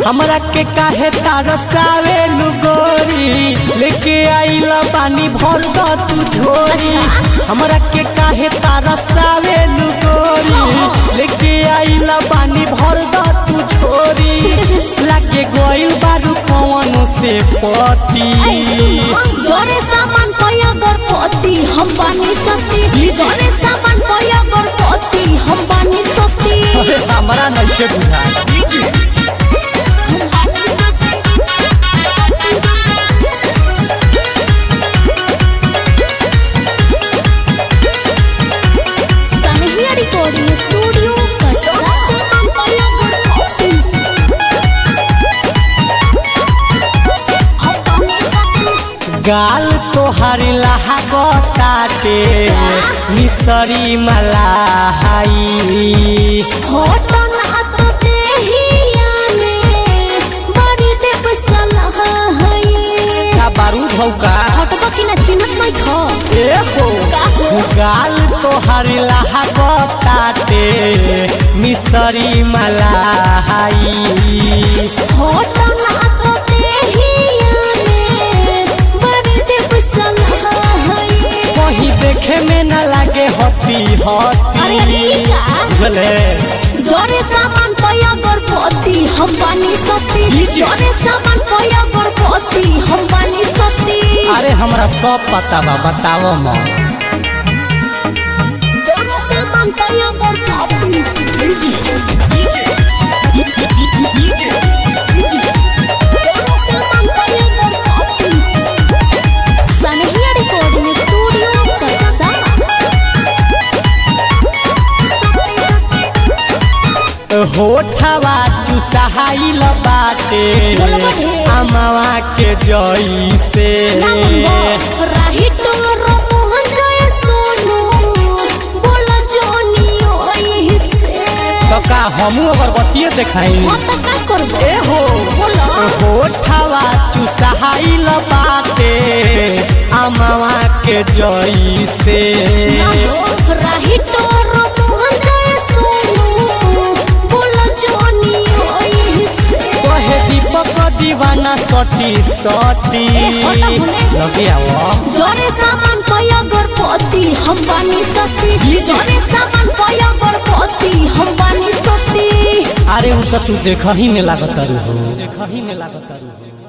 हमरा के काहे तरसावे गोरी लेके आइला पानी भर द तू झोरी हमरा के काहे तरसावे गोरी लेके आइला पानी भर द तू झोरी लागे गइल बारू कौन से पटी जोरे सामान पया गणपति हम बानी सती जोरे सामान पया गणपति हम बानी सती अरे हमरा नइखे बुझा सनहिया रिकॉर्डिंग स्टूडियो कटरा सामान पया गणपति हम बानी सती गाल तोहर लहागताटे मिसरी मलाई होटन अत देहिया में बड़ी देव सलाह है का बारूद हौ का हटबा कि ना चिन्हत नहीं खा ए हो का हो? गाल तोहर लहागताटे मिसरी मलाई होटन अत देहिया में बड़ी देव सलाह है कहीं देखे में न लागे हती अरे अरे हती ई का? बुझले जोरे सामान पया गणपति हम बानी सती ई जे? जोरे सामान पया गणपति हम बानी सती अरे हमरा सब पता बा बताओ मां जोरे सामान पया गणपति जोरे सामान पया गणपति सनहिया रिकॉर्डिंग स्टूडियो कटसा होठवा चुसाइल बाटे बोलो बढ़े। अमवा के जइसे राही तोरो मोहन जय सोनू बोला जोनी ओही से तो का हमू अगरबत्तीये देखाई हाँ तो का करबो ए हो बोलो होठवा चुसाइल बाटे अमवा के जइसे राही तोरो मोहन जय सोनू बोला जोनी ओही से कहे दीपक दीवाना सटी सटी ए, होटा भुले। लगे आवो जोरे सामान पया गणपति हम बानी सती ई जे? जोरे सामान पया गणपति हम बानी सती अरे उ तो तू देखही में लागत हो देखही में लागत हो